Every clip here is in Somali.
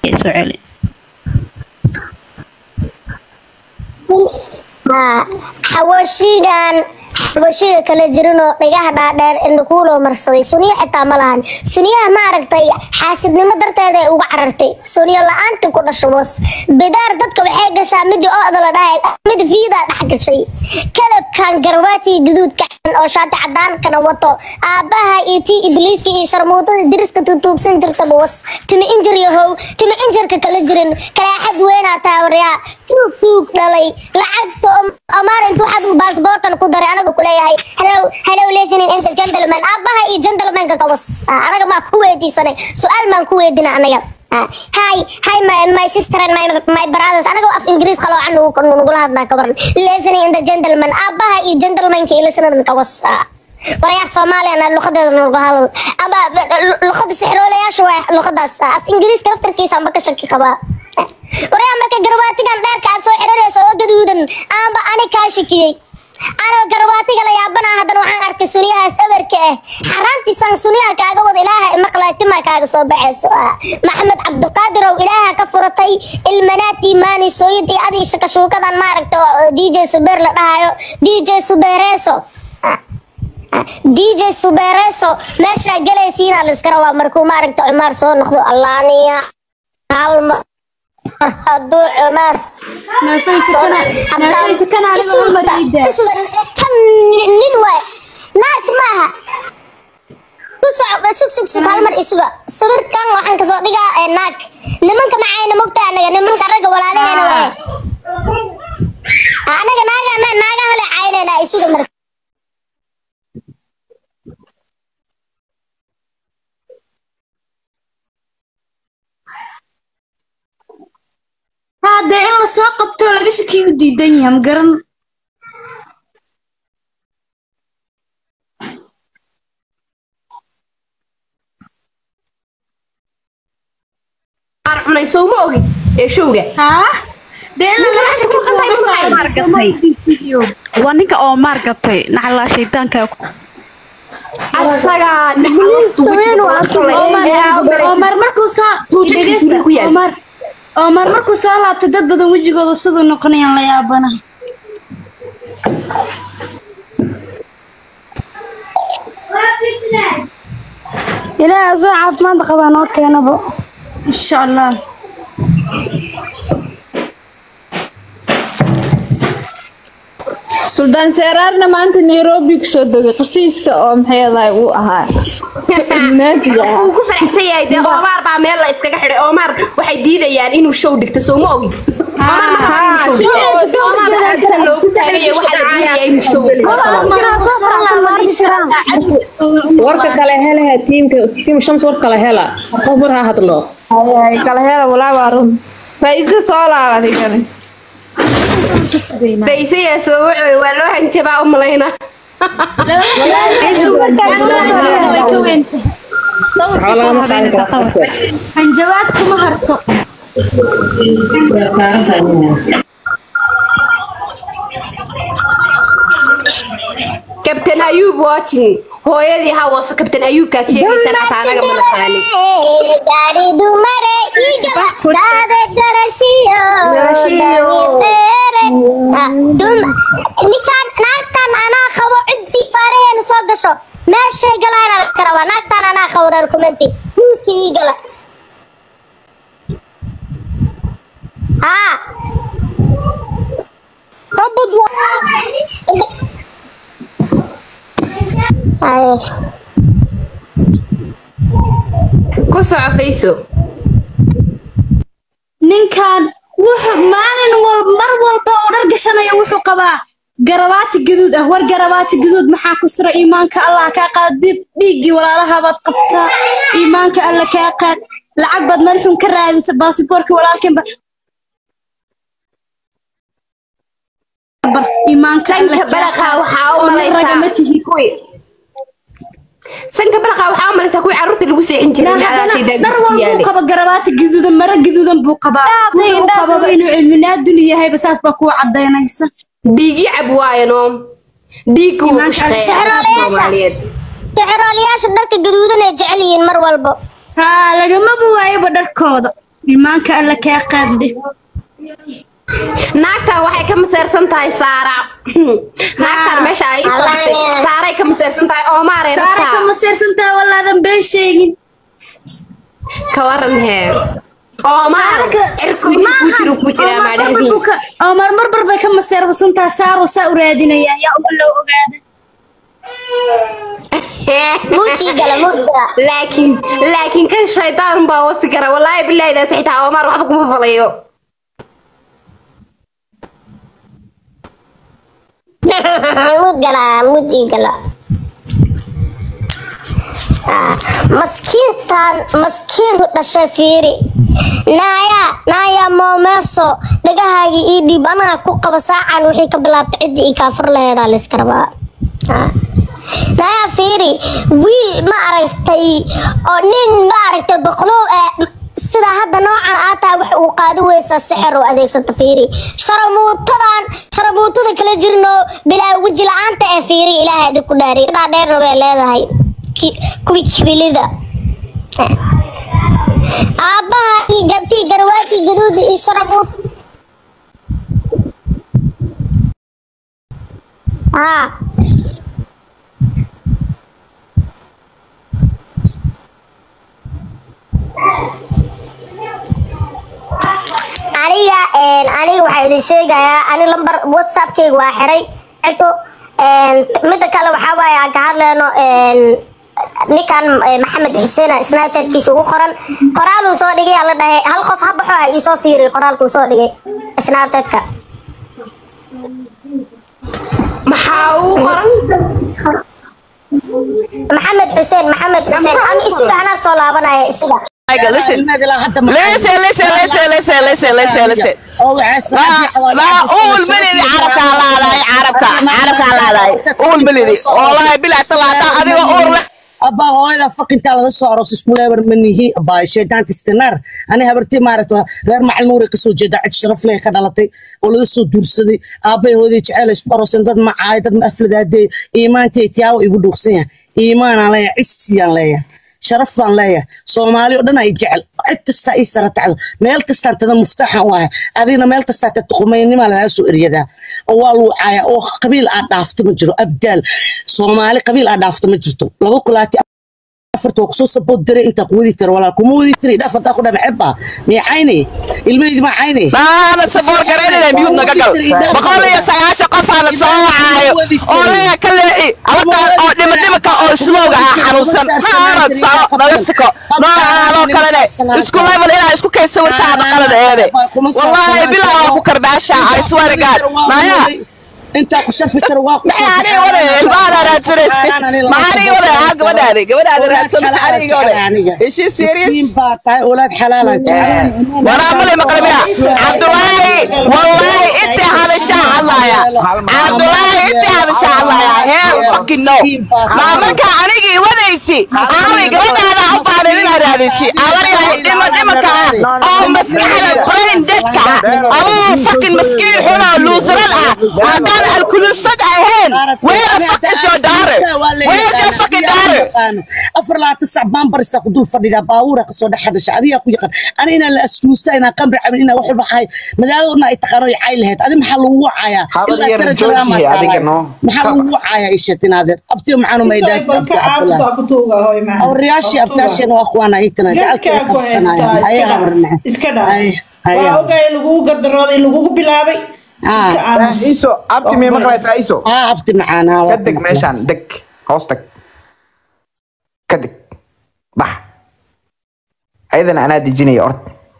soo celi xawaashigan xawaashiga kala jirinoo dhigaha dhaadheer indhakuuloo marsaday suniyo xitaa ma lahan suniyaha ma aragtay xaasidnimo darteeda ay uga carartay suniyo la-aantii ku dhasho was bidaar dadka waxay gashaa midii ooda la dhahay mid fiidaa dhex gashay kalabkan garwaati gaduudka oo shaati cadaankana wato aabbaha iyo tii ibliiska iyo sharmuutada diriska tutuugsan jirtaba was timi injir yahow timi injirka kala jirin kalaaxad weynaa taawaryaa tuug tuug dhalay lacagta amaar intuu xad baasboorkan ku daray anaga kuleeyahay hellow hellow listening inta gentleman aabbaha iyo gentlemanka kawas anaga maa ku weydiisanay su-aal maan ku weydina anaga hi hi my, my sister and my, my brothers anaga af ingiriis qaloocan nugula hadlaa kabaran listening in the gentleman aabbaha iyo gentlemanka iyo listening kawas warayaa soomaaliyana luqadeeda nagu hadal ama luqada sixroolayaasha waa luqadaas af ingiriiska laftarkiisa amba ka shaki qabaa warayaa marka garbaatigan dheerka aad soo xiranayso oo gaduudan aanba ani kaa shakiyey anoo garbaatiga la yaabana haddana waxaan arkay sunyahaas eberka ah xaraantiisaan sunyaha kaaga wada ilaaha maqlaatimaa kaaga soo baxayso maxamed cabdiqaadirow ilaaha ka furatay ilmanaati maani sooyadii adii shakashuukadan maaragta d j subeer la dhahayo d j subeereeso d j subeereeso meeshaa galaysiina la iska rabaa markuu maaragta cumaar soo noqdo allaaniya halma hadduu cumaar kan nin waay naag maaha ku soco sug sug sug hal mar isuga sawirkan waxaan kasoo dhigaa ee naag nimanka macayna mogta anaga nimanka ragga walaalaheena waye anaga naaga naaga hale caynayna isuga marka hadee in lasoo qabto laga shakiyu diidan yahay ma garan cunay soo ma ogi ee showga haa dee in laga shaki waa ninka oo maar gatay naxalaa shaydaanka asagaa omar markuu soo Tuujadiisa ku yaal. omar omar markuu soo laabtay dad badan wejigooda siduu noqonayaan la yaabana ilaaha soo caafimaad qabaa noo keenabo insha allah suldaan seeraarna maanta nairobi kusoo degay qasiiska oo maxay uu ahaa naadiga ah uu ku faraxsan yahay dee Omar baa meel la iskaga xidhay Omar waxay diidayaan inuu show dhigto soo ma ogi Omar ma rabo inuu show dhigto Omar lacagta loogu taagay waxaa la diidayaa inuu show dhigto warka kale helaha tiimka tiim shams war kale hela qof war ha hadlo kala hela walaa waa run faiisa soo laabatay kale Faysaya soo wuxuu waa loo hanjabaa u malayna waxba lagama qaadi karo qofka. hanjabaad kuma harto Captain Ayub watching hooyadii hawaso Captain Ayub kaad sheegaysaa xataa anaga ma naqaanin gaari dumare iga daade garashiyo Garashiyo. ninkaan naagtan anaa qabo ciddii faaraheena soo gasho meeshay galaana la karaba naagtan anaa qabo reer kumenti nuudka ii gala haa Ay. ku soco Fayso ninkan wuxuu maalin walba mar walba oo dhar gashanaya wuxuu qabaa garabaati gaduud ah war garabaati gaduud maxaa ku sira iimaanka allah kaa qaad did- dhiiggii walaalahabaad qabtaa iimaanka alla kaa qaad lacag baad madaxun ka raadisa baasiboorkii walaalkeenba bar iimaanka alla sanka balaqa waxaa u oo malaysaa ragama tihid kuwii sanka balaqa waxaa u malaysaa kuwii carruurta lagu seexin jiray maxaa shaydaa dhar ku walbuu yaalay qaba garabaati gaduudan mara gaduudan buu qabaa wuxuu qababa inuu cilminaadun yahayba saas baa kuwa cadaynaysa dhiigii cab waaye noom dhiiggu wuu ku Iimaanka shaqeeyaa Sixroolayaasha. Soomaaliyeed sixroolayaasha dharka gaduudan ay jecel yihiin mar walba haa lagamaba waayaba dharkooda imaanka alla kaa qaadde naagtan waxay ka maseersan tahay saara naagtan meesha ay fadhday saaray ka maseersan tahay oomaaray saara rabtaa kama seersantaha walaadan been sheegin ka waran hee oomaar cirku inta ku jiro ku jiraa maa dhahdiin omar marbar bay ka maseersantaha saaro saa u raadinaya yaa uga loo ogaada muuji gala muuji gala laakiin laakiin kan shaydaan baa wasi kara wallaahi bilaahi daas xitaa oomaar waxba kuma falayo muud gala muuji gala Ah, maskiintan maskiintu dhashay fiiri naaya naaya moomeeso dhagahaagii ii dhiib anaga ku qaba saacan wixii ka bilaabtay ciddii ii kaafur laheedaa layska rabaa Ah. naaya fiiri wiil ma aragtay oo nin ma aragtay boqlow ah sida hadda noocan aa tahay wax uu qaadi weysaa sixir oo adeegsata fiiri sharamuutadan sharamuutada kala jirno bilaa weji la-aanta ee fiiri ilaahay idinku dhaari dhaadheerna bay leedahay Ki- kuwii kibilida aabbaha iyo gabtii garwaadii gaduuda iyo sharamuut haa aniga een, aniga waxaa idin sheegayaa ani lambar whatsappkayga waa xiray ciddo een, midda kale waxaa waaye aan ka hadleyno een, ninkan eh, maxamed xuseen snapchatkiisa ugu qoran qoraaluu soo dhigay aa la dhahay hal qof ha baxo ha iisoo fiiriy qoraalkuu soo dhigay snapchatka maxaa uu qoran maxamed xuseen maxamed xuseen ama isuga anaa soo laabanaya isuga listen, listen, listen, listen, listen, listen, listen, listen. لا أول بلدي عربك على هذا عربك عربك على هذا أول بلدي والله بلا طلعت هذه أول abaa hooyada fakintaa laga soo aroos iskuleebar manihi abaa shaydaanta istinaar ani habartii maaragta reer macal nuuri kasoo jeeda cid sharaf leh ka dhalatay oo laga soo duursaday aabay hooyadii jecel isku arooseen dad macaay dad ma afladaadee iimaantay tiyaawo igu dhuuqsan yahay iimaanaan leeyahay cisiyaan leeyahay sharaf baan leeyahay soomaali oo dhan ay jecel cid kastaa ii sara tacdo meel kastaan tada muftaaxan u ahay adigna meel kastaa ta tuqumaynimaa lagaa soo eryadaa oo waa luucaaya oo qabiil aad dhaafto ma jiro abdaal soomaali qabiil aad dhaafto ma jirto laba kulaati afarta waa kusoo sabood diray intaa ku wadi tira walaal kuma wadi tiri dhaaf hadaa ku dhana cebba miya cayne ilmaheydi ma cayne أنا سبور كريني ميوت نقل بقول يا سعاشة قف هذا سوا عايو أولا كلي أبدا أو دم دمك أو سلوغا حنوسن ما أنا سوا نغسكو ما أنا كلني اسكو ليفل إلى اسكو كيس سويت هذا قلنا هذا والله بلا أبو كرباشا I swear to God ما يا intaa ku sharfi kara waa ku maxaani wada ilmaada raadsanaysa maxaani wada haa gabadhaadi gabadhaadi raadsan maxaani wada ishi serious baa tahay olaad xalaala jecel وانا عملي مقلبيها عبد الله والله انت هذا الشاع الله يا عبد الله انت هذا الشاع الله يا هيل فكين نو ما مركا عنيجي وديسي عامي قبل هذا عبد الله لنا راديسي اوري هاي ديما ديما كا او مسكين برين ديتك الله فكين مسكين هنا لوزر الان قال الكلوستات اهين وين فكين شو داري وين شو فكين داري afar labaatan sac baan barisa ku dul fadhidaa baabuura kasoo dhex hadasha adigaa ku yaqaan ani inaan la asmuusta inaan qamri cabin inaan wax walba ahay magaaladuna ay taqaano ay cay lahayd adi maxaa lagu wacayaa Habad Ilaa yar tara jooji, jaraama adiga tahay. no. maxaa lagu wacayaa ishatin adeer abtiyo maxaanu maydhaaf abti cabdullah awriyaashii abtaasheena waa kuwaana itana gacalkeeda qabsanaya ayaha warnaca iska dhaaf waa ogaay lagugu gardarooday lagugu bilaabay iska aamus faiso abti mii maqlay faiso aa abti macaanaa ka deg meeshaan deg hoos tag ka deg bax ayadana anaa dejinaya ord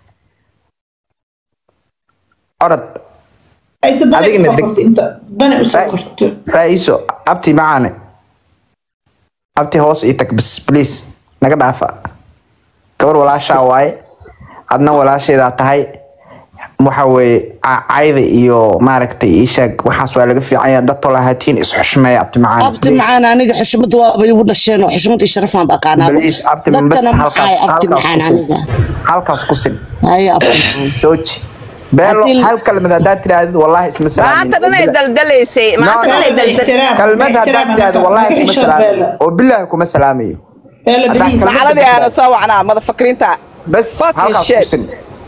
orod ayse dani Adigna usoo deg. korto inta dani usoo korto faiso abti macaane abti hoos ii tag bis please naga dhaafa gabar walaashaa waaye adna walaasheedaa tahay waxa weeye ca- cayda iyo maaragtay ishaag waxaas waa laga fiicanya dad tolahaatiin isxushmeeya abti macaane abti macaan aniga xushmad waaba igu dhasheen oo xushmad iyo sharafaan baqaanaa Please, abti bas dadkana halkaas maxay abti halkaas macaan ku sin aniga halkaas ku sin haya abti macaan jooji beelo Haddii- hal kalmad haddaad tirahdid wallahi isma maanta dhanay salaamin daldalaysay maanta dhanay daldal ixtiraam kalmad haddaad tirahdo wallahi kuma Ixtiraam, salaamayo oo bilaahi kuma salaamayo beela Haddaan beriis kalmad sacaladii aana soo wacnaa madafakriinta bas Fucking halkaas shit. ku sin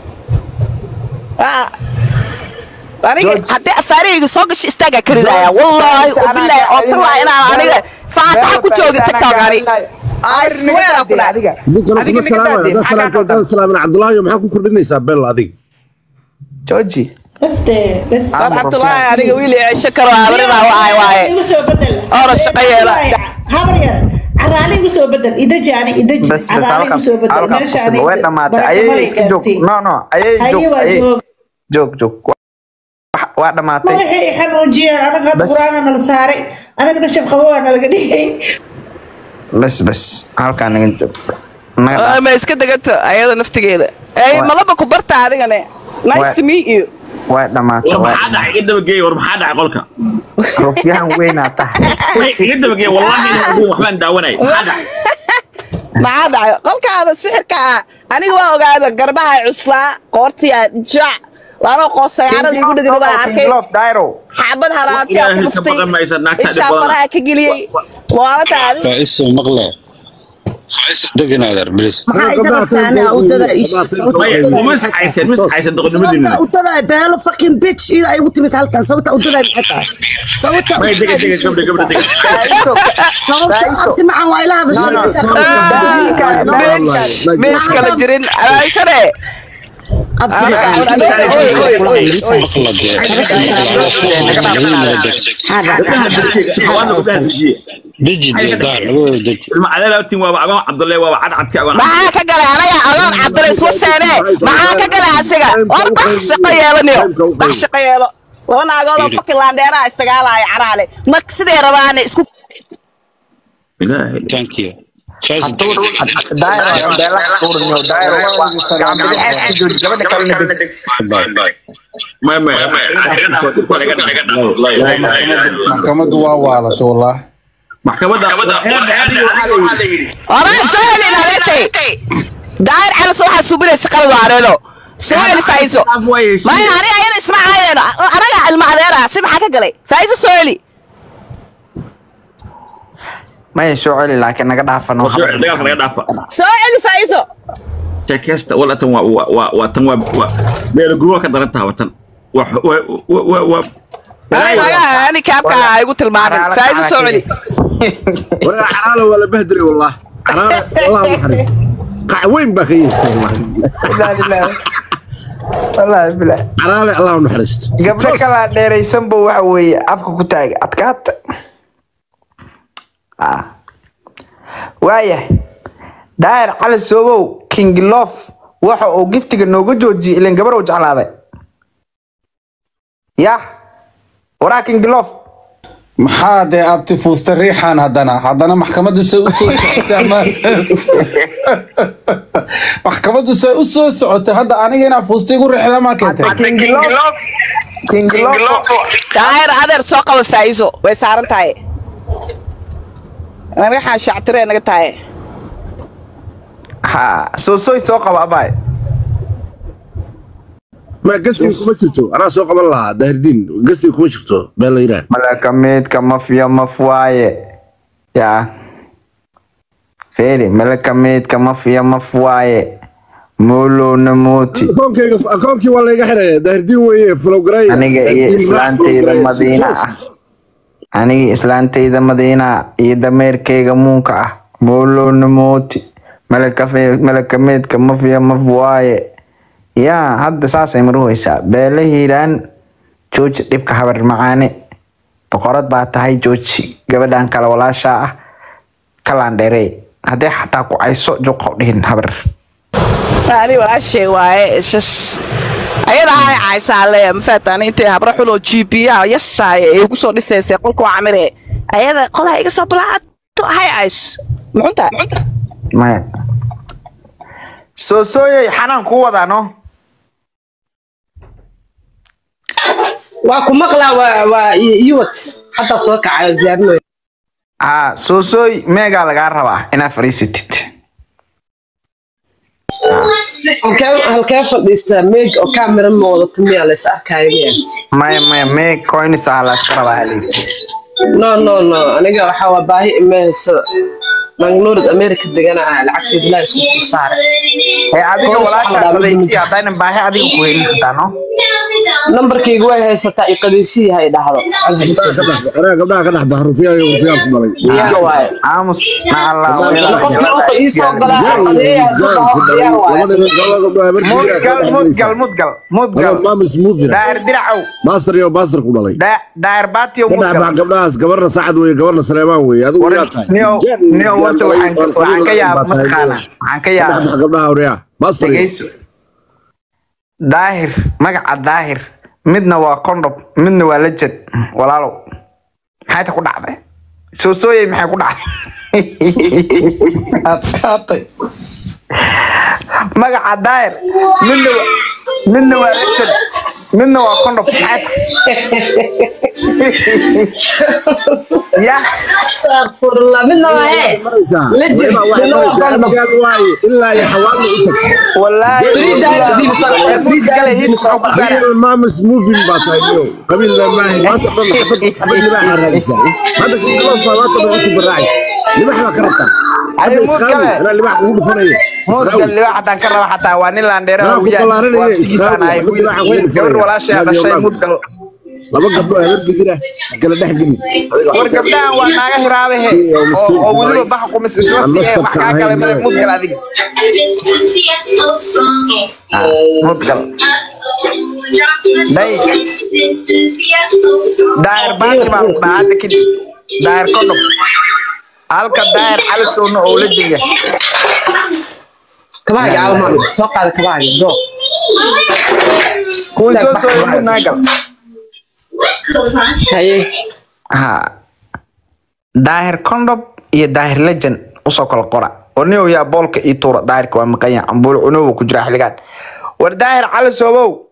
Ah. aniga haddii afaarahayga soo gasho istaagaa ka ridaya wallaahi wabilaahi oo talaa inaan aniga faataxa ku joogi tiktok ani I swear ku dhahay. ninkana kuma salaamaya haddaan salaamto haddaan salaamin cabdulaahi maxaa ku kordhinaysaa bel adiga jooji War cabdulaahi aniga wiil i cesho karo habarina waay waaye igu soo bedel Ora shaqo yeela. habar yar caraali igu soo bedel idaji ani idaji bas bas caraali igu halkaas soo bedel halkaas meesha qasab way dhamaatay ayay iska joog no no ayay Haye joog waa ayay joog. joog joog Wax- waa dhamaatay madaxay xanuujiyeen anaga hadda Bas. qur-aana nala saaray anagana shaf qabo waa nalaga dhigay bas bas halkaa naga joog naga Ah, ma iska degato ayada naftigeeda ay Waa- malaba ku barta adigane nice Waa- to meet you waa dhamaatay war waa maxaa dhacay iga dabageey war maxaa dhacay qolka rufyahan weynaa tahay iga dabageey wallahi inaan ogeyn waxbaan daawanay maxaa dhacay maxaa dhacay qolkaada sixirka ah aniga waa ogaada garbaha cuslaa qoortiya jac laanoo qoos sagaarada igu dhegani baa arkay love dairo xaabad haraantiya ku Ilaahay ka dhuftay baqan maysa, naagta ishaa dhib badan. faraha ka geliyey maalinta adi فايسو مقلة فايسو دقن هذا بليز maxaa iga rabtaa anaa udada isha Maya, uma saxaysan ma saxaysan doqonnimadiina sababta udada beelo fucking bitch ida ay ugu timid halkan sababta udada maxay tahay sababta maya dega dega gabdha gabdha dega sababta abti macaan waa ila hadashay mees kala jirin alaashane abti دجي دار دجي ilma cadaalaatin waaba agoon cabdulle waaba cadcadka agoon maxaa ka galay anaga adoon cabdira iswa seene maxaa ka galay asiga war bax shaqo yeelaniyo bax shaqo yeelo laba naagoodoo fakin laandheeraha istagaalaya caraale ma siday rabaane isku ilaahay ثانك يو فايز dairo beela kuurniyo dairo gacambili xeeska jooji gabadha kalena degsi maya maya maxkamaddu waa waalatay wallah maxkamadda oraa soo helin adeertay daahir calas waxaa subinaysa qalad waareeno soo heli faa'iiso maya aniga ayada isma caayeen anaga ilma adeera si maxaa ka galay faa'iiso soo heli maya soo celi laakiin naga dhaafano dagaalka laga dhaafa soo celi faa'iiso sheekeysta wala tan waa waa waa waa tan waa waa beelaguruwa ka daran tahay tan waa waa waa waa naga ani kaabka igu tilmaamin faa'iiso soo celi waraa caraala waa la bahdilay wallah caraala wallah naxariis qac weyn baa ka yeertay wallah wallaahi bilaa caraale allah u naxariisto gabdho kalaa dheeraysanba waxa weeye afka ku taaga adkaata Ah. waayahay daahir cali soobow kingilof waxa uu giftiga nooga joojiyey ilan gabar uu jeclaaday yah waraa kingilof maxaa dee abti fuusta riixan haddana haddana maxkamaddu say u soo socotay ama maxkamaddu say u soo socotay hadda aniga inaa fuusta igu riixda maa keentay daahir adeer soo qaba faa'iiso way saaran tahay anaga xaan shactiree naga tahay ha soosoy soo qaba abaay ma gastiga kuma jirto anaa soo qaban lahaa daahirdiin gastiga kuma jirto been la yiraan malaka meedka mafya maf waaye yaa feeri malaka meedka mafya maf waaye moolowna mooti akoonkayga akoonkii waa layga xiraya daahirdiin weeye flowgaray aniga iyo islaantayda madiina ah aniga islaantayda madiina iyo dameerkayga muunka ah moolowna mooti malaka meedka mafya maf waaye yaa hadda saasay maruhaysaa beela hiiraan jooji dhibka habar macaane boqorad baa tahay jooji gabadhan kale walaashaa ah kalandheerey haddee xataa ku cayso juqa u dhihin habar ani walaashay waaye shas ayada hay caysaa leeya mafaatan intay habra xuloo gpa yasaaya ay ku soo dhisaysay qolka waa camire ayada qolaha iga soo balaato hay cays muxunta maya soo sooyay xanaan kuu wadaa no waa ku maqlaa waa waa iwat hadda soo kacayo isdiyaarinayo haa soo sooy meegaa lagaa rabaa inaad fadhiisatid halkee halkee fadhiistaa meeg oo kaamira ma wadato miyaa lays arkaayo miya maya maya meeg coins ah la iska rabaa halii no no no aniga waxaa waa baahi imahayso magnuurid america degana lacagteed ilaa isku kuu saaray ee adiga walaasha qadaysi haddaynan baahi adiga ku helin kartaa no nambarkayga way haysataa i qadaysiyi hay dhahdo gabdhaha ka dhex bax rufiyaa iyo rufiyaa ku dhalay iyaga waaye aamus na allah qofkii uta ii soo galaa qadeeyaha soo dhaho diyaar waaye mudgal mudgal mudgal mudgal mamis mufira daahir diracow master iyo master ku dhalay Da- daahir baatiyo ka dhex bax mudgal gabdhahaas gabarna sacad weye gabarna saleemaan weye adigu yaa tahay niyo niyo horta waxaan waxaan ka yaaba mataqaana waxaan ka ka dhex yaaba bax gabdhaha horiyaa master iyo dhegeyso daahir magaca daahir midna waa condom midna waa lajad walaalow maxay ta ku dhacday soo sooyey maxay ku dhacday adkaatay magaca daahir midna wa- midna waa lajad midna waa condom maxay tahay ya astaqfirullah midna waa hee legend midna waa condom ilaa iyo xawaali u tag wallaahi qabiil maamis mufin baa tahay niyo qabiil maahi maanta dhan xabad xabad libaaxa raadisaa hadda galoof baa maanta dhan intu baraacaysa libax baa ka rabtaa hadda isqaawi anaa libax kugu dhufanaya mudgal libax haddaan ka raba xataa waa nin laandheera Anaa ku ballaarinaya, sigiisaan ahay isqaawi, libaxa kugu dhufanaya. gabar walaashaa Raadiyo dhashay laab. mudgal laba gabdho habar digir ah kala dhex geli war gabdhahan waa naaga hiraabehe Iyo oo miskiin oo weliba baray. bax qumis isla Aan siiye nasabka wax kaa kale ahayn, male male. mudgal adiga Ah, mudgal day daahir baati baan ku dhahaa hadda kadib daahir kodhob halka daahir calisowna oo la jega kabaaga caalmaan soo qaada kabaaga go kuwii soo soo mid naagal haye ha daahir kondob iyo daahir lejan usoo kala qora oo nin yaa boolka ii tuura daahirka waa maqanya ambuul cunuba ku jira xiligaan war daahir cali soobow